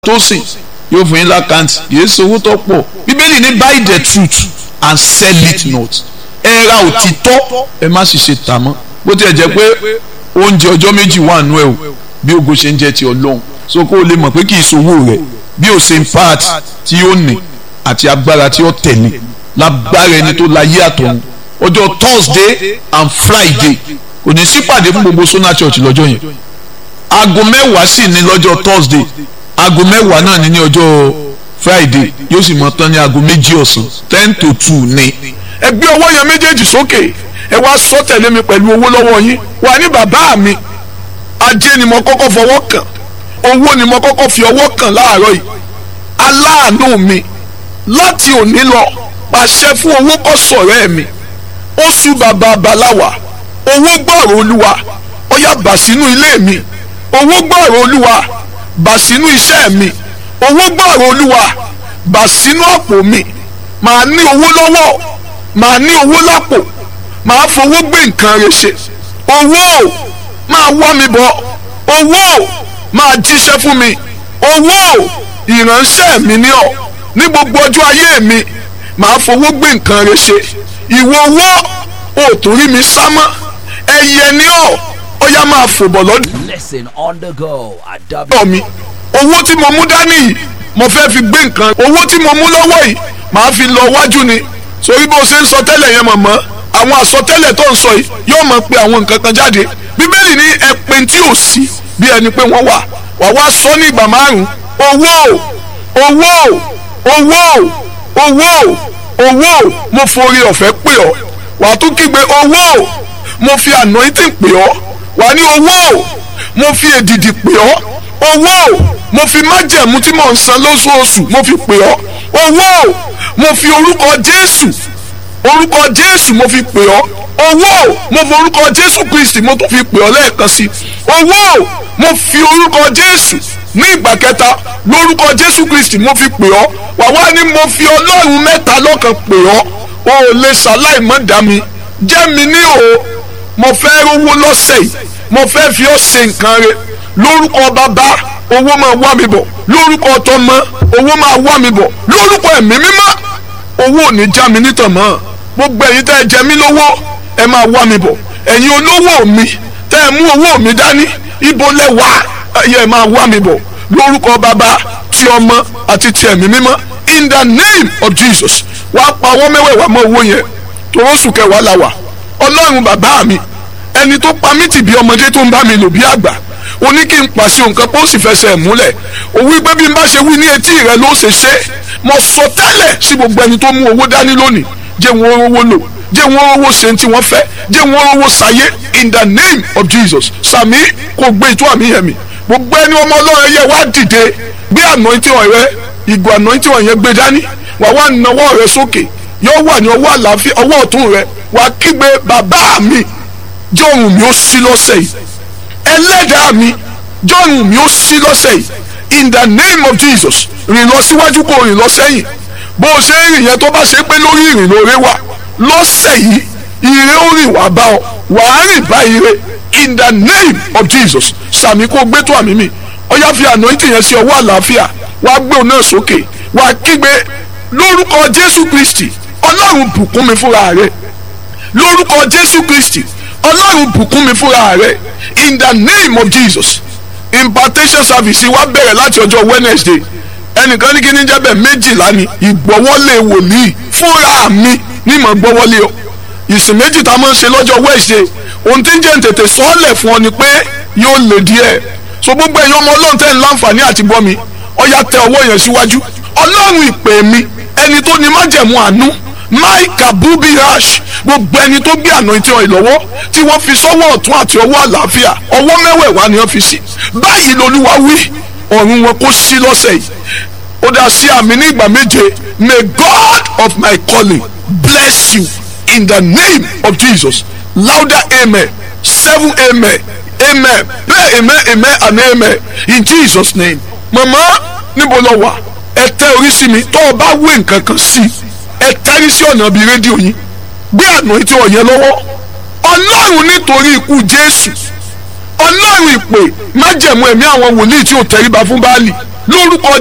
tó sìn yóò fún yín lákàntì yìí sọ owó tó pọ̀ bíbélì ní buy the truth and sell it not ẹ ra òtítọ́ ẹ má sì ṣe tà mọ́ bó tiẹ̀ jẹ́ pé oúnjẹ ọjọ́ méjì wà nù ẹ̀ o bí ogo ṣe ń jẹ́ ti ọlọ́run so kó o lè mọ̀ pé kì í sowó rẹ̀ bí o ṣe ń part tí ó ní àti agbára tí ó tẹ̀lé lágbára ẹni tó láyé àtọ̀run ọjọ́ Thursday and Friday kò ní sípàdé fún gbogbo Sona Church lọ́jọ́ yẹn aago mẹ́wàá sì ní lọ́jọ́ Thursday aago mẹ́wàá náà ní ní ọjọ́ Friday yóò sì mọ tán ní aago méjì ọ̀sán ten to two ní. ẹ gbé ọwọ́ yẹn méjèèjì sókè ẹ wá sọ tẹ̀lé mi pẹ̀lú owó lọ́wọ́ yín wà ní bàbá mi ajé ni mo kọ́kọ́ fọwọ́ kàn owó ni mo kọ́kọ́ fi ọwọ́ kàn láàárọ̀ yìí aláàánú mi láti òní lọ pàṣẹ fún owó kọ́ sọ̀rẹ́ mi oṣù bàbá baláwa owó gbọ́rọ̀ olúwa ó yá bà sínú ilé mi owó gbọ́rọ̀ olúwa bà sínú iṣẹ́ mi owó gbọ́rọ̀ olúwa bà sínú àpò mi màá ní owó lọ́wọ́ màá ní owó lápò màá fowó gbé nǹkan rẹ̀ ṣe owó máa wá mi bọ̀ owó máa jíṣẹ́ fún mi owó ìránṣẹ́ mi ní ọ̀ ní gbogbo ọjọ́ ayé mi màá fowó gbé nǹkan rẹ̀ ṣe ìwọ owó ò tó rí mi sá mọ́ ẹyẹ ní ọ̀ ó yá máa fò bọ̀ lọ́dún Listen on the go at lọ́wọ́ mi owó tí mo mú dání yìí mo fẹ́ fi gbé nǹkan owó tí mo mú lọ́wọ́ yìí màá fi lọ wájú ni sórí bó ṣe ń sọ tẹ́lẹ̀ yẹn mọ̀mọ́ àwọn àsọtẹ́lẹ̀ tó ń sọ yìí yóò mọ̀ pé àwọn nǹkan kan jáde bíbélì ní ẹ̀pin tí ò sí bí ẹni pé wọ́n wà wà wá sọ ní ìgbà márùn owó owó owó owó owó mo forí ọ̀fẹ́ pè ọ́ wà á tún kígbe owó mo fi anointing pè ọ́ wà á ní owó mo fi èdìdì pè ọ́ owó mo fi májẹ̀mú tí mò ń san lóṣooṣù mo fi pè ọ́ owó mo fi orúkọ Jésù orúkọ Jésù mo fi pè ọ́ owó mo fi orúkọ Jésù Kristi mo tún fi pè ọ́ lẹ́ẹ̀kan sí owó mo fi orúkọ Jésù ní ìgbà kẹta lórúkọ Jésù Kristi mo fi pè ọ́ wà wá ní mo fi Ọlọ́run mẹ́ta lọ́kan pè ọ́ o ò lè ṣàláì mọ́ dá mi jẹ́ mi ní o mo fẹ́ rówó lọ́sẹ̀ yìí mo fẹ́ fi ọ́ ṣe nǹkan rẹ̀ lórúkọ bàbá owó máa wá mi bọ̀ lórúkọ tọmọ owó máa wá mi bọ̀ lórúkọ ẹ̀mí mímọ́ owó ò ní já mi nítàn mọ́ gbogbo ẹ̀yin tẹ́ ẹ jẹ mí lówó ẹ máa wá mi bọ̀ ẹ̀yin olówó mi tẹ́ ẹ mú owó mi dání ibo lẹ wá ẹ máa wá mi bọ̀ lórúkọ bàbá ti ọmọ àti ti ẹ̀mí mímọ́ in the name of Jesus wàá pa ọwọ́ mẹ́wẹ̀ẹ̀wá mọ́ owó yẹn torósù kẹwàá la wà ọlọ́run bàbá mi ẹni tó pa mí tì bí ọmọdé tó ń bá mi lò bí àgbà ó ní kí n pàṣẹ nǹkan pé ó sì fẹsẹ̀ múlẹ̀ ó wí pé bí n bá ṣe wí ní etí rẹ ló ṣe ṣe mo sọ tẹ́lẹ̀ sí gbogbo ẹni tó mú owó dání lónìí jẹ́ wọn owó lò jẹ́ wọn owó ṣe tí wọ́n fẹ́ jẹ́ wọn owó ṣayé in the name of Jesus sàmí kò gbé ìtú àmì yẹn mi gbogbo ẹni ọmọ ọlọ́run yẹ wá dìde gbé anointing rẹ ìgò anointing yẹn gbé dání wà wá nawọ́ rẹ sókè yóò wà ní ọwọ́ àlàáfíà ọwọ́ ọ̀tún rẹ wà kígbe bàbá mi jẹ́ ohùn mi ó sí lọ́sẹ̀ yìí ẹlẹ́dàá mi jọ́rùn mi ó sí lọ́sẹ̀ yìí in the name of Jesus rìn lọ síwájú kó rìn lọ sẹ́yìn bó o ṣe ń rìn yẹn tó bá ṣe pé lórí ìrìn lóore wà lọ́sẹ̀ yìí ire ó rìn wá bá ọ wà á rìn bá ire in the name of Jesus sàmì kó gbé tó àmì mi ọyá fi anointing yẹn sí ọwọ́ àlàáfíà wàá gbé òun náà sókè wàá kígbe lórúkọ Jésù Kristi Ọlọ́run bùkún mi fúnra rẹ̀ lórúkọ Jésù Kristi ọlọ́run bùkún mi fúnra rẹ̀ in the name of jesus impartation service wa bẹ̀rẹ̀ láti ọjọ́ wednesday ẹnìkan ní kí ní jẹ́bẹ̀ méjìlá ni ìgbọ́wọ́lé wòlíì fúnra mi ní mọ̀ gbọ́wọ́lé o ìsìn méjì tá a máa ń ṣe lọ́jọ́ wednesday ohun tí ń jẹ́ tètè sọ́ọ̀lẹ̀ fún ọ ni pé yóò lè díẹ̀ so gbogbo ẹ̀yin ọmọ ọlọ́run tẹ́ ń láǹfààní àti bọ́ mi ọ̀yà tẹ ọwọ́ yẹn síwájú ọlọ́run ìpè mi ẹni tó ní májẹ̀mú àánú maika bubi rash gbogbo ẹni tó gbé àná tí wọn lọ́wọ́ tí wọ́n fi sọ́wọ́ ọ̀tún àti ọwọ́ àlàáfíà ọwọ́ mẹ́wẹ̀ẹ̀wá ni wọ́n fi sí báyìí lolúwa wí ọ̀run wọn kó sí lọ́sẹ̀ yìí ó dá sí àmì ní ìgbà méje may God of my calling bless you in the name of Jesus louder amen seven amen amen pray amen amen and amen in Jesus name mama níbo lọ wà ẹ tẹ orí sí mi tó o bá wé nǹkan kan sí i ẹ tẹ́rí sí ọ̀nà bíi rédíò yín gbé àná tí ọ̀yẹ́ lọ́wọ́ ọlọ́run nítorí ikú jésù ọlọ́run ìpè májẹ̀mú ẹ̀mí àwọn wòlíì tí ò tẹríba fún báàlì lórúkọ